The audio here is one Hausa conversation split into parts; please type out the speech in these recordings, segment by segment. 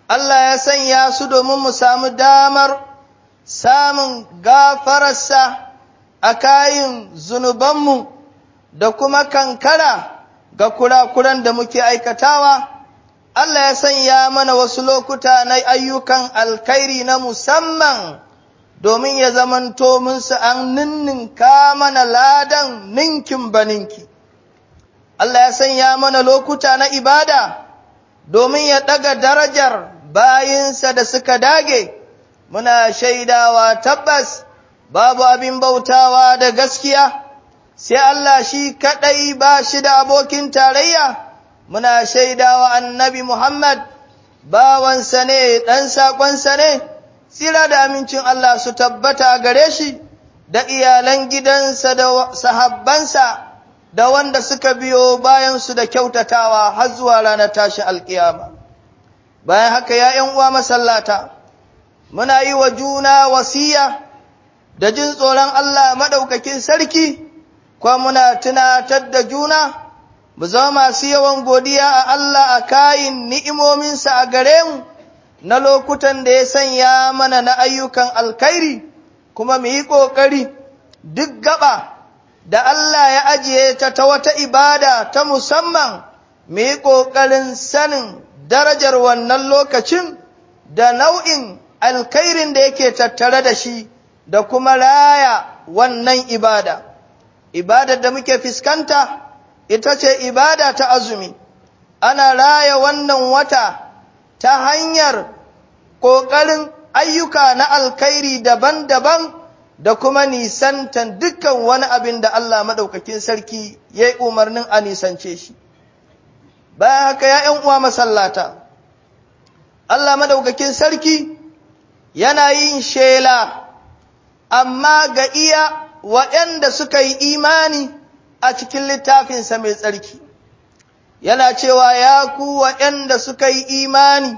Allah ya sanya su domin mu samu damar samun gafararsa a kayin zunubanmu da kuma kankara ga kurakuran da muke aikatawa. Allah ya sanya mana wasu lokuta na ayyukan alkhairi na musamman domin ya zamanto mun su an ninninka mana ladan ninkin baninki. Allah ya sanya mana lokuta na ibada domin ya ɗaga darajar bayinsa da suka dage, muna shaidawa tabbas babu abin bautawa da gaskiya, sai Allah shi kaɗai ba shi da abokin tarayya, muna shaidawa annabi Muhammad bawansa ne ɗan saƙonsa ne, tsira da amincin Allah su tabbata gare shi da iyalan gidansa da sahabbansa. da wanda suka biyo bayansu da kyautatawa har zuwa ranar tashi alkiyama. Bayan haka ya ’yan uwa masallata, muna yi wa juna wasiya da jin tsoron Allah maɗaukakin sarki, kuma muna tunatar da juna, mu zama masu yawan godiya a Allah a kayin ni'imominsa a gare mu na lokutan da ya sanya mana na ayyukan alkhairi, kuma mu yi ƙoƙari duk gaba. da Allah ya ajiye ta ta wata ibada ta musamman mu yi ƙoƙarin sanin darajar wannan lokacin da nau'in alkhairin da yake tattare da shi da kuma raya wannan ibada. Ibadar da muke fuskanta ita ce ibada ta azumi, ana raya wannan wata ta hanyar ƙoƙarin ayyuka na alkhairi daban-daban. da kuma nisantan dukkan wani abin da Allah maɗaukakin sarki ya yi umarnin a nisance shi. Bayan haka ya ’yan uwa masallata, Allah maɗaukakin sarki yana yin shela, amma ga iya waɗanda suka yi imani a cikin littafinsa mai tsarki. Yana cewa ya ku waɗanda suka yi imani,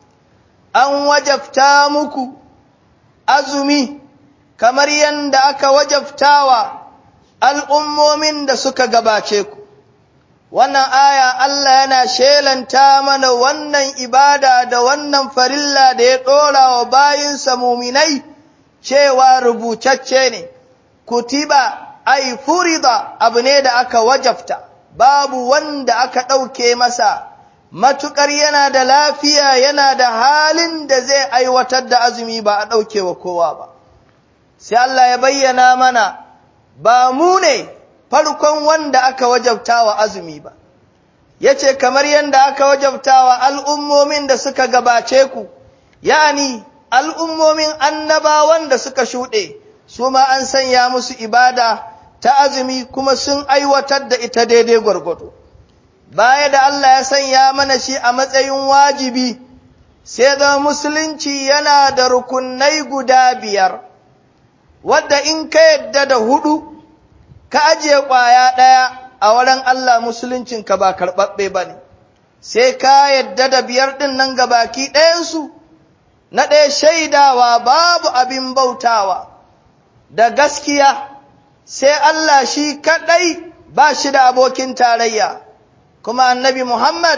an wajabta muku azumi. kamar yadda aka wajabtawa al'ummomin da suka gabace ku. Wannan aya Allah yana shelanta mana wannan ibada da wannan farilla da ya ɗora wa bayinsa muminai cewa rubutacce ne, kutiba ai furida abu ne da aka wajabta, babu wanda aka ɗauke masa, matuƙar yana da lafiya yana da halin da zai aiwatar da azumi ba a ɗauke wa kowa ba. sai Allah ya bayyana mana ba mu ne farkon wanda aka wajabta wa azumi ba, ya ce kamar yadda aka wajabta wa al'ummomin da suka gabace ku, yani al'ummomin annabawan da suka shuɗe, su ma an sanya musu ibada ta azumi kuma sun aiwatar da ita daidai gwargwado. Baya da Allah ya sanya mana shi a matsayin wajibi, sai da musulunci yana da rukunai guda biyar. wadda in ka yadda da hudu ka ajiye ƙwaya ɗaya a wurin Allah musuluncinka ba karɓaɓɓe ba ne, sai ka yadda da biyar ɗin nan ga baki ɗayansu, na ɗaya shaidawa babu abin bautawa da gaskiya, sai Allah shi kaɗai ba shi da abokin tarayya, kuma annabi Muhammad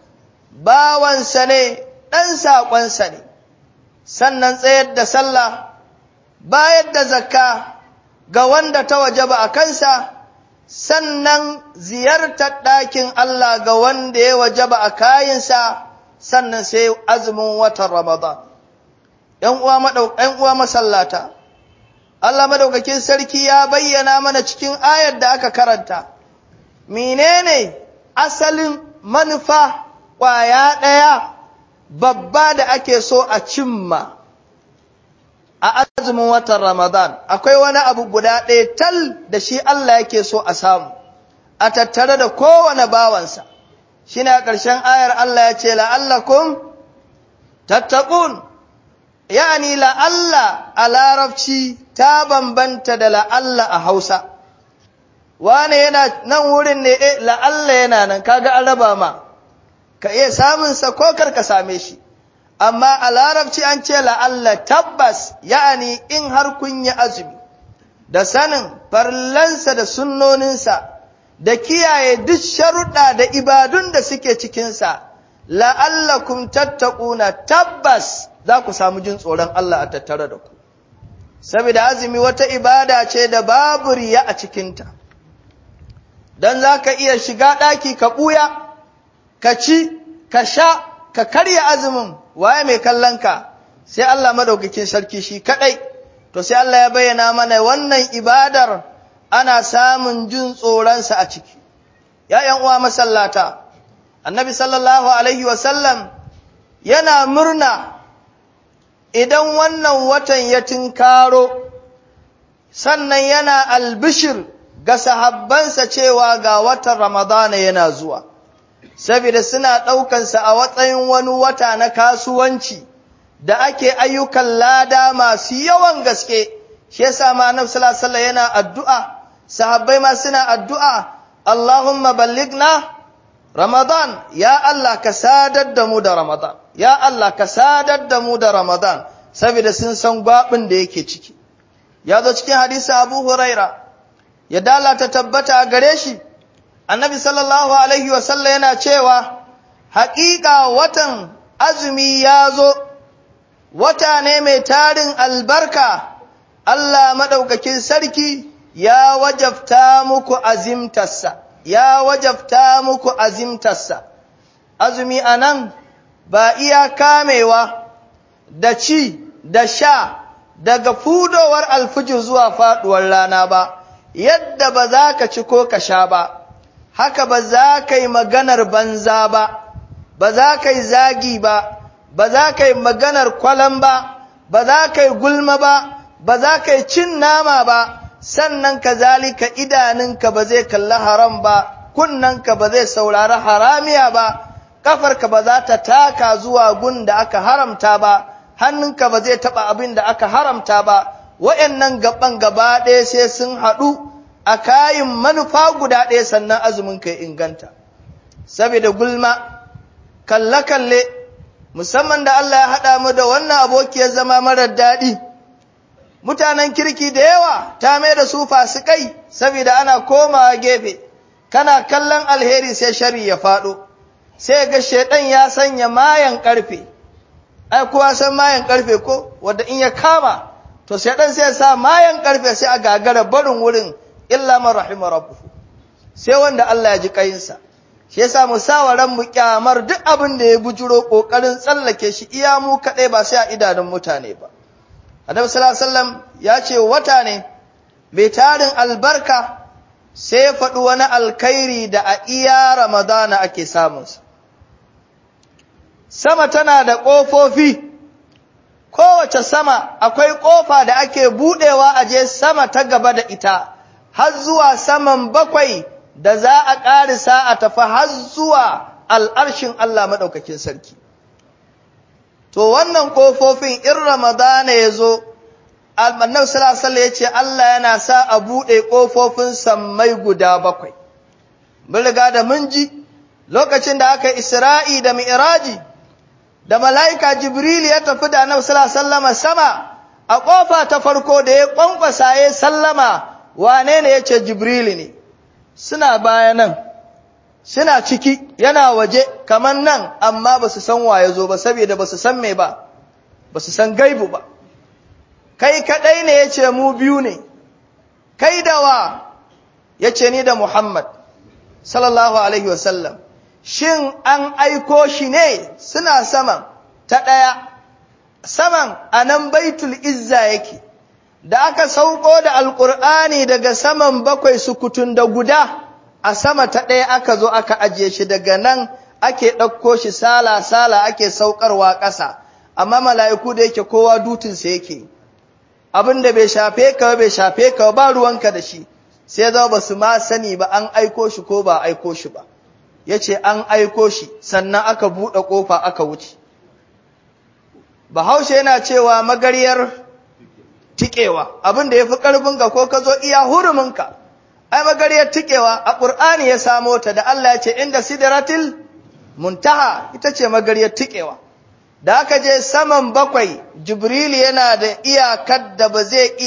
bawansa ne ɗan saƙonsa ne, sannan tsayar da sallah. bayar da zakka ga wanda ta wajaba a kansa, sannan ziyartar ɗakin Allah ga wanda ya wajaba a kayinsa, sannan sai azumin watan Ramadan. ‘Yan uwa masallata, Allah madaukakin sarki ya bayyana mana cikin ayar da aka karanta, menene asalin manufa ƙwaya ɗaya babba da ake so a cimma. a azumin watan Ramadan akwai wani abu guda ɗaya tal da shi Allah yake so a samu a tattare da kowane bawansa shi ne a ƙarshen ayar Allah ya ce la'allakum tattaqun ya'ani la'alla a larabci ta bambanta da la'alla a Hausa wane yana nan wurin ne eh la'alla yana nan kaga an raba ma ka iya samun sa ko kar ka same shi amma a larabci an ce la'alla tabbas ya'ani in har kun yi azumi da sanin farlansa da sunnoninsa da kiyaye duk sharuɗa da ibadun da suke cikinsa la'allakum tattaquna tabbas za ku samu jin tsoron Allah a tattare da ku saboda azumi wata ibada ce da babu riya a cikinta don za ka iya shiga ɗaki ka ɓuya ka ci ka sha ka karya azumin waye mai kallonka sai Allah madaukakin sarki shi kaɗai to sai Allah ya bayyana mana wannan ibadar ana samun jin tsoronsa a ciki ‘ya'yan uwa masallata annabi sallallahu alaihi wasallam yana murna idan wannan watan ya tinkaro sannan yana albishir ga sahabbansa cewa ga watan ramadana yana zuwa saboda suna ɗaukansa a matsayin wani wata na kasuwanci da ake ayyukan lada masu yawan gaske shi yasa ma annabi sallallahu alaihi yana addu'a sahabbai ma suna addu'a Allahumma ballighna Ramadan ya Allah ka sadar da mu da Ramadan ya Allah ka sadar da mu da Ramadan saboda sun san gwabin da yake ciki ya zo cikin hadisi Abu Huraira ya dalata tabbata a gare shi annabi sallallahu alaihi wasallam yana cewa haƙiƙa watan azumi ya zo wata ne mai tarin albarka Allah maɗaukakin sarki ya wajabta muku azimtarsa ya wajabta muku azimtarsa azumi anan ba iya kamewa da ci da sha daga fudowar alfijir zuwa faɗuwar rana ba yadda ba za ka ci ko ka sha ba haka ba za ka yi maganar banza ba ba za ka yi zagi ba ba za ka yi maganar kwalan ba ba za ka yi gulma ba ba za ka yi cin nama ba sannan kazalika idanunka ba zai kalli haram ba kunnanka ba zai saurari haramiya ba kafarka ba za ta taka zuwa gun da aka haramta ba hannunka ba zai taba abin da aka haramta ba wayannan gaban gaba ɗaya sai sun haɗu a kayin manufa guda ɗaya sannan azumin ka inganta saboda gulma kalle-kalle musamman da Allah ya haɗa mu da wannan abokiyar zama marar daɗi mutanen kirki da yawa ta mai da su fasikai saboda ana komawa gefe kana kallon alheri sai shari ya faɗo sai ga shaidan ya sanya mayan ƙarfe ai kowa san mayan ƙarfe ko wanda in ya kama to shaidan sai ya sa mayan ƙarfe sai a gagara barin wurin illa man rahima rabbuhu sai wanda Allah ya ji kayinsa shi yasa mu sa wa ran mu kyamar duk abin da ya bujuro kokarin tsallake shi iya mu kadai ba sai a idanun mutane ba Annabi sallallahu alaihi wasallam ya ce wata ne mai tarin albarka sai ya faɗi wani alkhairi da a iya Ramadana ake samunsa. Sama tana da ƙofofi, kowace sama akwai ƙofa da ake buɗewa a je sama ta gaba da ita, har zuwa saman bakwai da za a ƙarisa a tafi har zuwa al'arshin Allah maɗaukakin sarki. To wannan ƙofofin in Ramadana ya zo, Annabi sallallahu ya ce Allah yana sa a buɗe ƙofofin sammai guda bakwai. Mun riga da mun ji lokacin da aka Isra'i da Mi'raji da mala'ika Jibril ya tafi da Annabi sallallahu sama a ƙofa ta farko da ya ƙwanƙwasa ya sallama wane ne ya ce Jibril ne. Suna baya nan, suna ciki yana waje kamar nan amma ba su san waye zo ba saboda ba su san me ba, ba su san gaibu ba. kai kaɗai ne ya ce mu biyu ne, kai da wa ya ce ni da Muhammad, sallallahu Alaihi wasallam, shin an aiko shi ne suna saman ta ɗaya, saman a nan baitul izza yake, da aka sauko da Alƙur'ani daga saman bakwai sukutun da guda, a sama ta ɗaya aka zo aka ajiye shi daga nan ake ɗauko shi sala-sala ake saukarwa ƙasa, amma mala'iku da yake kowa dutinsa yake. abin da bai shafe ka bai shafe ka ba ruwanka da shi sai zama ba su ma sani ba an aiko shi ko ba aiko shi ba ya ce an aiko shi sannan aka buɗe ƙofa aka wuce bahaushe yana cewa magaryar tikewa abin da ya fi ƙarfinka ko ka zo iya huruminka ai magaryar tikewa a ƙur'ani ya samo ta da Allah ya ce inda sidratil muntaha ita ce magaryar tikewa da aka je saman bakwai jibril yana da iyakar da ba zai